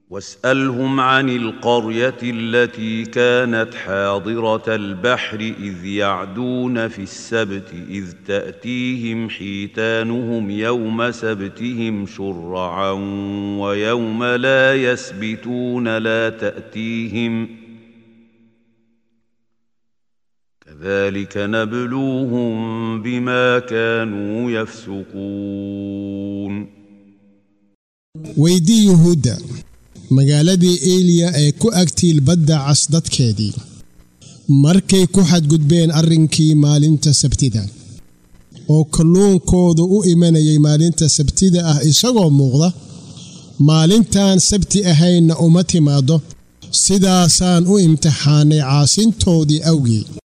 واسالهم عن القريه التي كانت حاضره البحر اذ يعدون في السبت اذ تاتيهم حيتانهم يوم سبتهم شرعا ويوم لا يسبتون لا تاتيهم كذلك نبلوهم بما كانوا يفسقون weydii yuhuudda magaaladii eliya ee ku agtiil badda cas dadkeedii markay ku xadgudbeen arrinkii maalinta sabtida oo kalluunkoodu u imanayay maalinta sabtida ah isagoo muuqda maalintaan sabti ahaynna uma timaaddo sidaasaan u imtixaannay caasintoodii awgii